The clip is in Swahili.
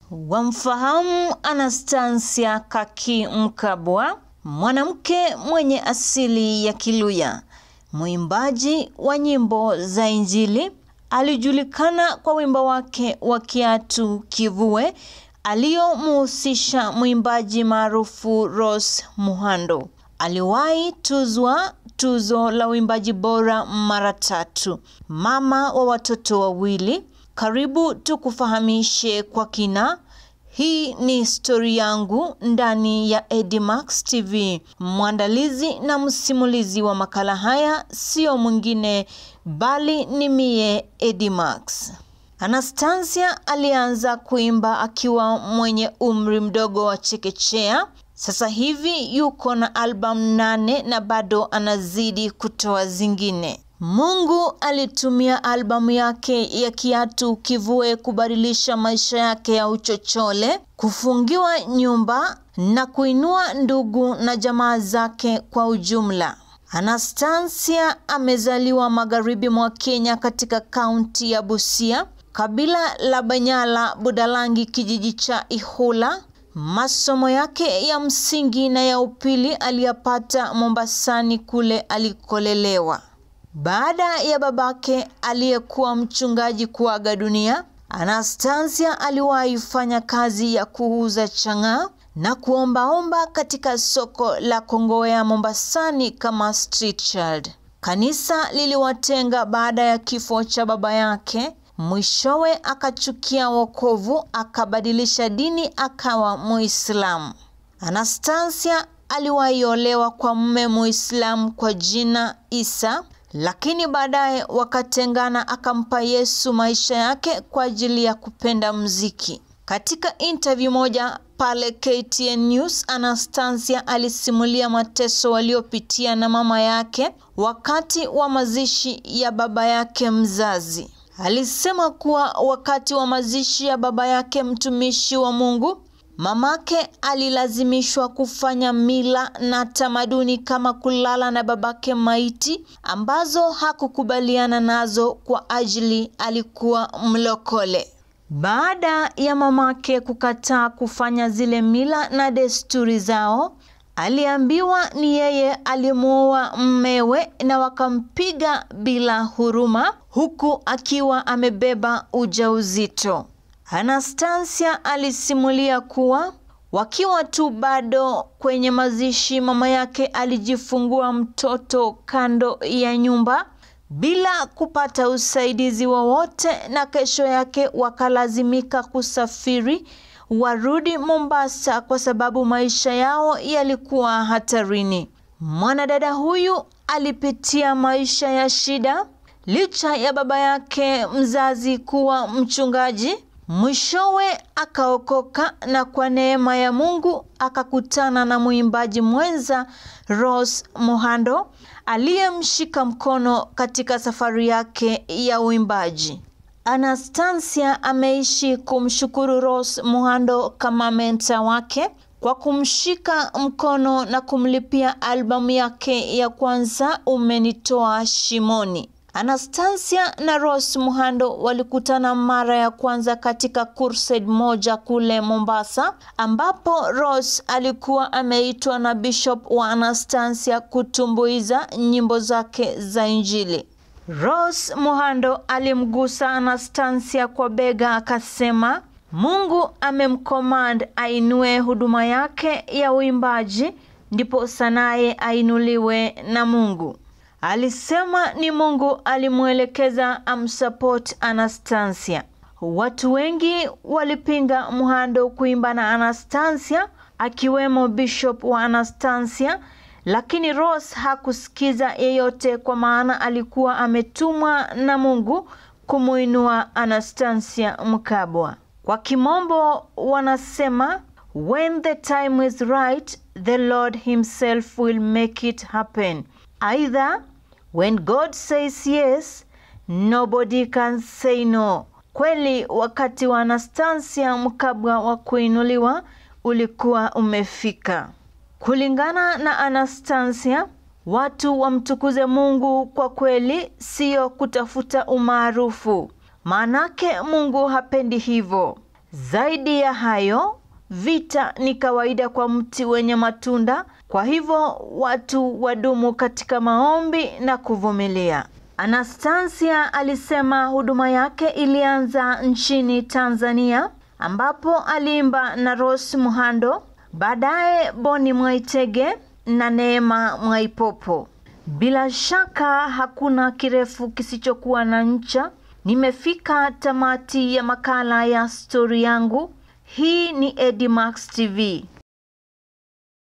Wamfahamu Anastasia Kaki Mkabwa, mwanamke mwenye asili ya Kiluya, mwimbaji wa nyimbo za Injili. Alijulikana kwa wimbo wake wa Kiatu Kivue aliyomuhusisha mwimbaji maarufu Rose Muhando. Aliwahi tuzwa tuzo la uimbaji bora mara tatu. Mama wa watoto wawili. Karibu tukufahamishe kwa kina. Hii ni stori yangu ndani ya Edimax TV. Mwandalizi na msimulizi wa makala haya sio mwingine bali ni mie Edimax. Anastasia alianza kuimba akiwa mwenye umri mdogo wa chekechea. Sasa hivi yuko na albamu nane na bado anazidi kutoa zingine. Mungu alitumia albamu yake ya Kiatu Kivue kubadilisha maisha yake ya uchochole, kufungiwa nyumba na kuinua ndugu na jamaa zake kwa ujumla. Anastasia amezaliwa magharibi mwa Kenya katika kaunti ya Busia, kabila la Banyala Budalangi, kijiji cha Ihula. Masomo yake ya msingi na ya upili aliyapata Mombasani kule alikolelewa. Baada ya babake aliyekuwa mchungaji kuaga dunia, Anastasia aliwahi fanya kazi ya kuuza chang'aa na kuombaomba katika soko la Kongowea Mombasani kama street child. Kanisa liliwatenga baada ya kifo cha baba yake. Mwishowe akachukia wokovu, akabadilisha dini akawa Muislamu. Anastasia aliwahi olewa kwa mume Muislamu kwa jina Isa, lakini baadaye wakatengana, akampa Yesu maisha yake kwa ajili ya kupenda mziki. Katika interview moja pale KTN News, Anastasia alisimulia mateso waliopitia na mama yake wakati wa mazishi ya baba yake mzazi. Alisema kuwa wakati wa mazishi ya baba yake mtumishi wa Mungu, mamake alilazimishwa kufanya mila na tamaduni kama kulala na babake maiti ambazo hakukubaliana nazo kwa ajili alikuwa mlokole. Baada ya mamake kukataa kufanya zile mila na desturi zao, aliambiwa ni yeye alimuoa mmewe na wakampiga bila huruma huku akiwa amebeba ujauzito. Anastasia alisimulia kuwa wakiwa tu bado kwenye mazishi, mama yake alijifungua mtoto kando ya nyumba bila kupata usaidizi wowote, na kesho yake wakalazimika kusafiri warudi Mombasa kwa sababu maisha yao yalikuwa hatarini. Mwanadada huyu alipitia maisha ya shida licha ya baba yake mzazi kuwa mchungaji. Mwishowe akaokoka na kwa neema ya Mungu akakutana na mwimbaji mwenza Rose Muhando aliyemshika mkono katika safari yake ya uimbaji. Anastasia ameishi kumshukuru Rose Muhando kama menta wake kwa kumshika mkono na kumlipia albamu yake ya kwanza Umenitoa Shimoni. Anastasia na Rose Muhando walikutana mara ya kwanza katika crusade moja kule Mombasa, ambapo Rose alikuwa ameitwa na Bishop wa Anastasia kutumbuiza nyimbo zake za Injili. Rose Muhando alimgusa Anastasia kwa bega akasema, Mungu amemcommand ainue huduma yake ya uimbaji, ndipo sanaye ainuliwe na Mungu. Alisema ni Mungu alimwelekeza amsupport Anastasia. Watu wengi walipinga Muhando kuimba na Anastasia, akiwemo Bishop wa Anastasia, lakini Rose hakusikiza yeyote, kwa maana alikuwa ametumwa na Mungu kumuinua Anastasia Mkabwa. Kwa kimombo wanasema when the time is right the Lord himself will make it happen. Either when God says yes, nobody can say no. Kweli wakati wa Anastasia Mkabwa wa kuinuliwa ulikuwa umefika. Kulingana na Anastasia, watu wamtukuze Mungu kwa kweli, siyo kutafuta umaarufu. Maanake Mungu hapendi hivyo. Zaidi ya hayo, vita ni kawaida kwa mti wenye matunda, kwa hivyo watu wadumu katika maombi na kuvumilia. Anastasia alisema huduma yake ilianza nchini Tanzania ambapo aliimba na Rose Muhando, baadaye Boni Mwaitege na Neema Mwaipopo. Bila shaka hakuna kirefu kisichokuwa na ncha. Nimefika tamati ya makala ya stori yangu. Hii ni Edimax TV.